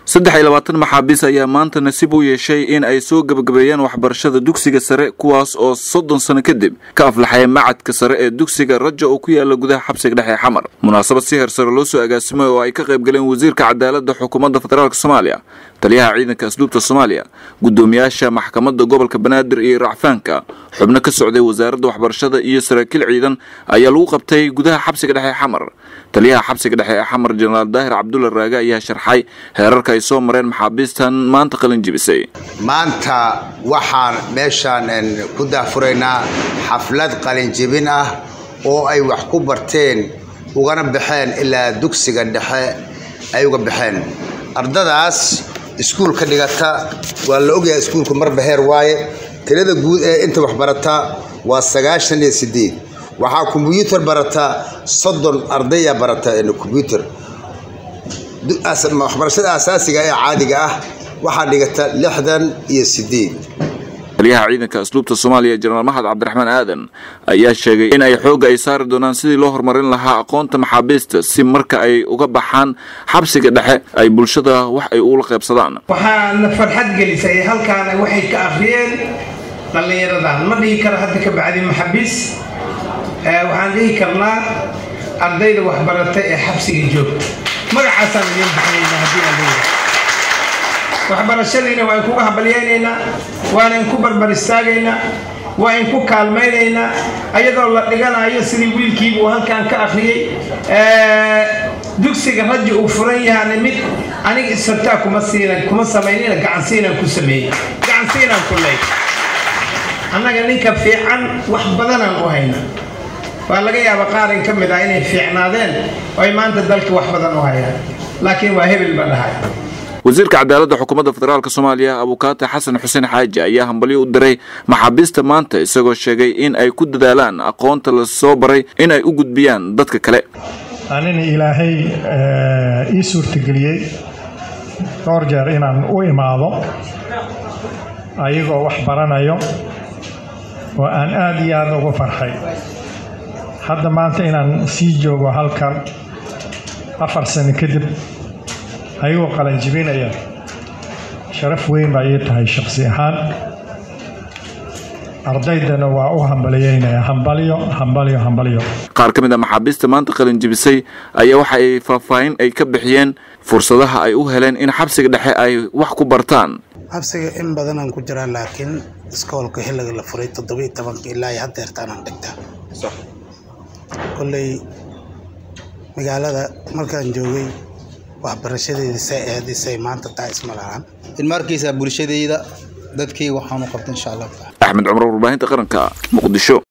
saddex iyo labaatan maxaabiis ayaa maanta nasiib u yeeshay in ay soo gebagabeeyaan waxbarashada dugsiga sare kuwaas oo soddon sano kadib ka aflaxaya macadka sare ee dugsiga raja oo ku yaala gudaha xabsiga dhexe ee xamar munaasabad si heer sare loo soo agaasimay oo ay ka qayb galeen wasiirka cadaaladda xukuumadda federaalk soomaaliya taliyaha ciidanka asluubta soomaaliya guddoomiyaasha maxkamadda gobolka banaadir iyo racfaanka xubno ka socday wasaaradda waxbarashada iyo saraakiil ciidan ayaa lagu qabtay gudaha xabsiga dhexe ee xamar taliyaha xabsiga dhexe ee xamar jenaraal daahir cabdulla raage ayaa sharxay heerarka ay soo mareen maxaabiistan maanta qalin jibisay maanta waxaan meeshaan ku daafuraynaa xaflad qalinjibin ah oo ay wax ku barteen ugana baxeen ilaa dugsiga dhexe ay uga baxeen ardadaas iskuul ka dhigata waa la ogyahay iskuulku marba heer waaye tirada guud ee inta wax barata waa sagaashan iyo sideed waxaa kombyuutar barata soddon ardaya barata kombyuutar waxbarashada asaasiga ee caadiga ah waxaa dhigata lixdan iyo sideed taliyaha ciidanka asluubta soomaaliya jenaraal maxad cabdiraxmaan aadan ayaa sheegay in ay xoogga ay saari doonaan sidii loo horumarin lahaa aqoonta maxaabiista si marka ay uga baxaan xabsiga dhexe ay bulshada wax ay ula qaybsadaan waxaana farxad gelisay halkaana waxay ka akhriyeen dhallinyaradan ma dhihi karo hadda ka bacdi maxaabiis waxaan dhihi karnaa ardayda waxbaratay ee xabsiga joogta magacaasaan idiin baxnayna haddii aan leeyahay waxbarashadiina waan kuga habalyaynaynaa waanan ku barbar istaagaynaa waan ku kaalmaynaynaa ayadoo la dhiganayo sidii wiilkiibuu halkan ka akhriyey dugsiga raji uu furan yahaana mid aniga isfartaa kuma siina kuma samaynina gacansiinaan ku sameeyey gacansiinaan ku leey annaga ninka fiican wax badanaan u haynaa waa laga yaaba qaarin ka mid ah inay fiicnaadeen oo ay maanta dalka wax badan u hayaan laakiin waa hebel ba dhahay wasiirka cadaaladda xukuumadda federaalk soomaaliya abukaate xasan xuseen xaaji ayaa hambalyo u diray maxaabiista maanta isagoo sheegay in ay ku dadaalaan aqoonta la soo baray in ay u gudbiyaan dadka kale anina ilaahay ii suurtageliyey dhowr jeer inaan u imaado ayagoo wax baranayo oo aan aada iyo aada ugu farxay hadda maanta inaan sii joogo halkan afar sano kadib ayagoo qalanjibinaya sharaf weyn baa ii tahay shaksi ahaan ardaydana waa u hambalyeynaya hambalyo hambalyo hambalyo qaar ka mid a maxaabiista maanta qalinjibisay ayaa waxa ay faahfaahin ay ka bixiyeen fursadaha ay u heleen in xabsiga dhexe ay wax ku bartaan xabsiga in badanaan ku jiraa laakiin iskoolka xilliga la furay toddobiiy tobanka ilaa iyo haddeertaanaan dhigtaa kolley magaalada markaan joogay waxbarashadeeda say ahayd isay maanta taa isma lahaan in markiisa bulshadeyda dadkii waxaanu qabta insha allah axmed cumar warbaahinta qaranka muqdisho